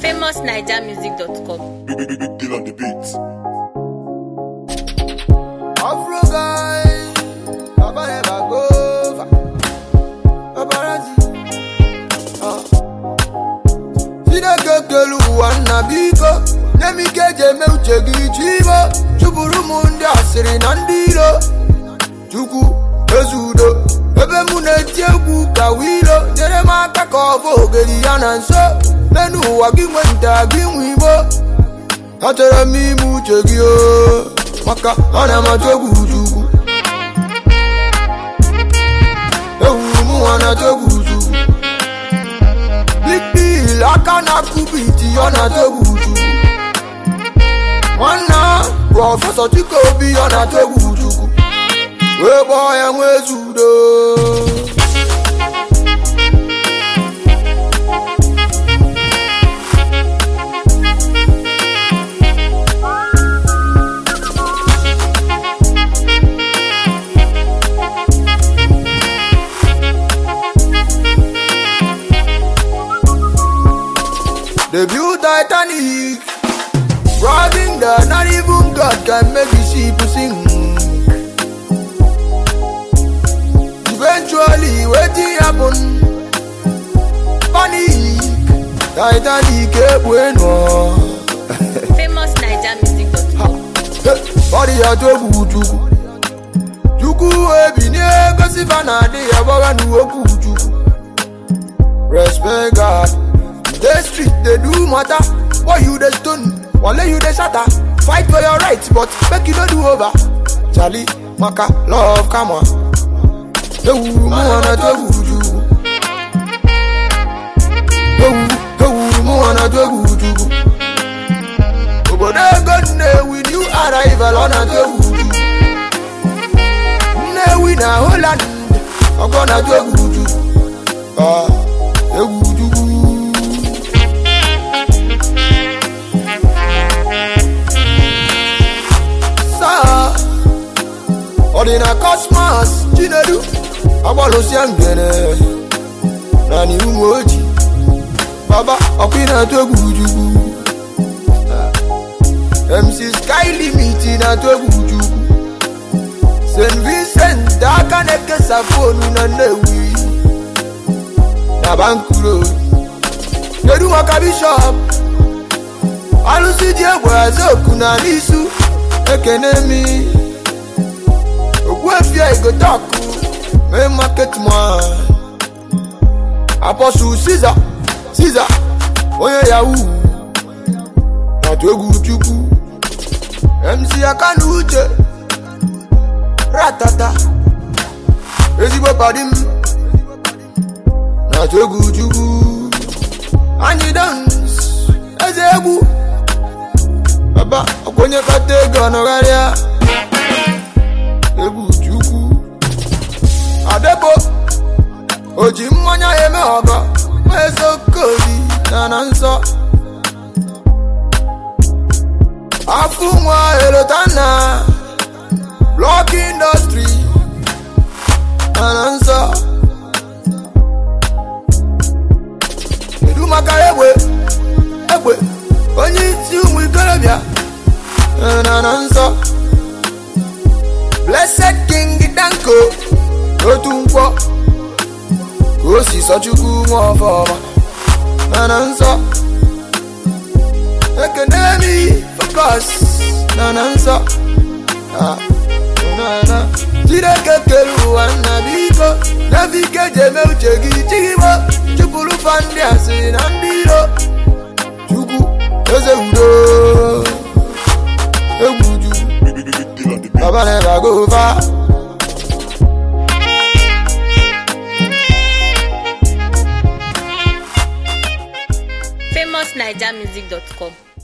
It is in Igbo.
famousnigermusic.com. Deal on the beats. Afro guy, Baba never go over. Paparazzi, ah. Chineke kelu ụwa nna biko nye m ike eji eme uche gị chibo chụpụrụ m ndị asịrị na ndị iro chukwu ezi udo ebe mụ na-eti egwu ka wilo nyere m aka ka ọ bụ ogeri ya na nso n'enu ụwa gị nwe nta gị nwe igbo achọrọ m ime uche gị o maka ọ na-amatụ egwu chukwu ewuru m nwa na-atụ egwu chukwu big deal aka na-akụ biti ọ na-atụ egwu chukwu nwanna prọfesọ chike obi ọ na-atụ egwu chukwu wee kpọọ ya nwa ezi udo They built Titanic, robbing that not even God can make the ship sing. Eventually, wetin happen? Panic, Titanic ekwenu. famousnigermusic.com. Body ya to egwu Chukwu. Chukwu ebi na-egosi fa na adị ya gbagha n'okwu Chukwu. Respect God. Dey street dey do matter. Boy you dey stone, wale you dey shatter. Fight for your right but make you no do over. Charlie, Maka, love, come on. Ewu mu wana to egwu Chukwu. Ewu, ewu mu wana to egwu Chukwu. Obodo ego Nnewi new arrival ọ na-atụ egwu Chukwu. Nnewi na Holland ọgọ na-atụ egwu Chukwu. Ah, egwu Chukwu. Saa ọ dị na Cosmos Chinedu agbalụsịa ngene na n'ihu oji baba ọkụ ị na-atụ egwu Chukwu. MC Sky Limit na-atụ egwu Chukwu St. Vincent aka na-ekesa fonu na Nnewi na Bankuro kedu maka bishọp alụsị ji egbe azoku na n'isu ekene mi ogbuefia igotaku mee market man apọsụ Caesar Caesar onye yahoo na-atụ egwu chukwu mc aka na uche ratata ezigbo padi m na-atụ egwu chukwu anyị dans eze egwu baba ọkwenye kata ego ọnọgharịa egwu chukwu adebo o ji mmanya ya eme ọgọ ezokoli na na nsọ afụ nwa elotana blọk indọstri mana nsọ kedu maka egbe egbe onye isi ụmụ ikorobịa na na nsọ blessed king danko otu nkwọ ka o si sọ chukwu nwa ọfọma na na nsọ ekene mi focus na na nsọ Ah, na na chineke kere ụwa nna biko n'efe ike ji eme uche gị chigbo chụpụrụ fa ndị asịrị na ndị iro chukwu eze udo egwu chukwu Deal on the beats. baba never go far famousnigermusic.com.